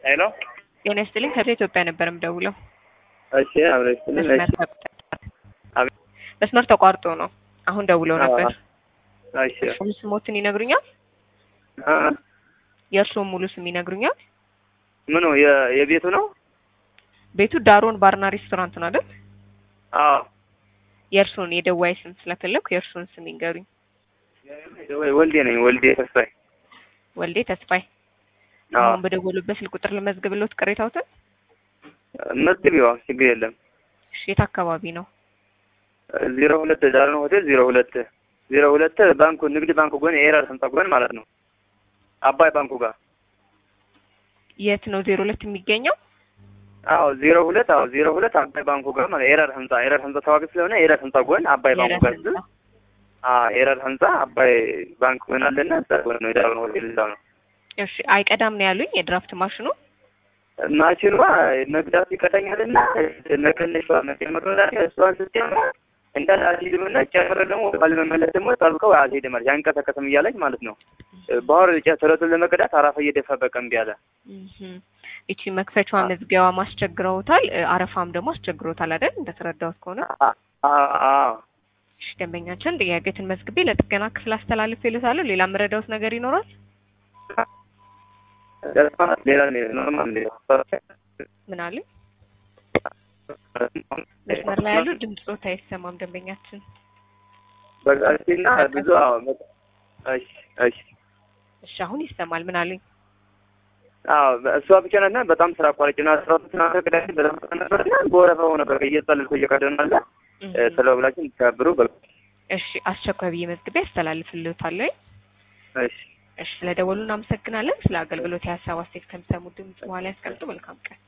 ሄሎ ጤና ይስጥልኝ ከዚህ ኢትዮጵያ ነበር የምደውለው። እሺ አብረሽ ስልን መስመር እሺ ተቋርጧል። አቤት። መስመር ተቋርጦ ነው። አሁን ደውለው ነበር። እሺ ሙሉ ስሞትን ይነግሩኛል? አ የእርስዎም ሙሉ ስም ይነግሩኛል? ምኑ የ- የቤቱ ነው? ቤቱ ዳሮን ባርና ሬስቶራንት ነው አይደል? አዎ የእርስዎን የደዋይ ስም ስለፈለኩ የእርስዎን ስም ይንገሩኝ። ወይ ወልዴ ነኝ ወልዴ ተስፋዬ። ወልዴ ተስፋይ። አዎ አሁን በደወሉበት ስልክ ቁጥር ልመዝግብልዎት ቅሬታዎትን? መዝግቢዋ ችግር የለም። እሺ፣ የት አካባቢ ነው? ዜሮ ሁለት ዳርን ሆቴል ዜሮ ሁለት ዜሮ ሁለት ባንኩ ንግድ ባንኩ ጎን የኤራር ህንጻ ጎን ማለት ነው። አባይ ባንኩ ጋር የት ነው ዜሮ ሁለት የሚገኘው? አዎ ዜሮ ሁለት አዎ ዜሮ ሁለት አባይ ባንኩ ጋር ማለት ኤረር ህንጻ ኤረር ህንጻ ታዋቂ ስለሆነ ኤረር ህንጻ ጎን አባይ ባንኩ የረር ጋር ህንጻ። አዎ ኤረር ህንጻ አባይ ባንክ ጎን አለና እዛ ጎን ነው የዳርን ሆቴል እዛው ነው። እሺ፣ አይቀዳም ነው ያሉኝ የድራፍት ማሽኑ? ማሽኗ መግዳት ይቀጠኛልና መቀነሿ መጨመር እሷን ስትጨምር እንዳለ አልሄድምና ጨምረ ደግሞ ወደ መመለስ ደግሞ ጠብቀው አልሄድም አለች አንቀሳቀስም እያለች ማለት ነው። ባህር ጨረቱን ለመቅዳት አራፋ እየደፋ በቃ እምቢ አለ። እህም። ይቺ መክፈቻዋ መዝጊያዋ ማስቸግረውታል፣ እ፣ አረፋም ደግሞ አስቸግሮታል አይደል? እንደተረዳሁት ከሆነ አ- አ- አዎ እሺ፣ ደንበኛችን ጥያቄትን መዝግቤ ለጥገና ክፍል አስተላልፌ ልታለሁ። ሌላ የምረዳውት ነገር ይኖራል? ሌላ ኖርማል ምን አለ? መስመር ላይ ያሉ ድምፆት አይሰማም ደንበኛችን። በቃ እና ብዙ አዎ በቃ እሺ እሺ እሺ፣ አሁን ይሰማል። ምን አሉኝ? አዎ እሷ ብቻ ናት እና በጣም ስራ አቋራጭና ስራ ትናንት ቅዳሜ በጣም ነበርና በወረፋው ነበር እየጸለልኩ እየቀደናለ እህም። ስለ ብላችን ተከብሩ በቃ እሺ፣ አስቸኳይ ብዬ መዝግቤ አስተላልፍልዎታለሁ። እሺ እሺ፣ ስለደወሉ እናመሰግናለን። ስለ አገልግሎት የሀሳብ አስተያየት ከሚሰሙ ድምጽ በኋላ ያስቀምጡ። መልካም ቀን።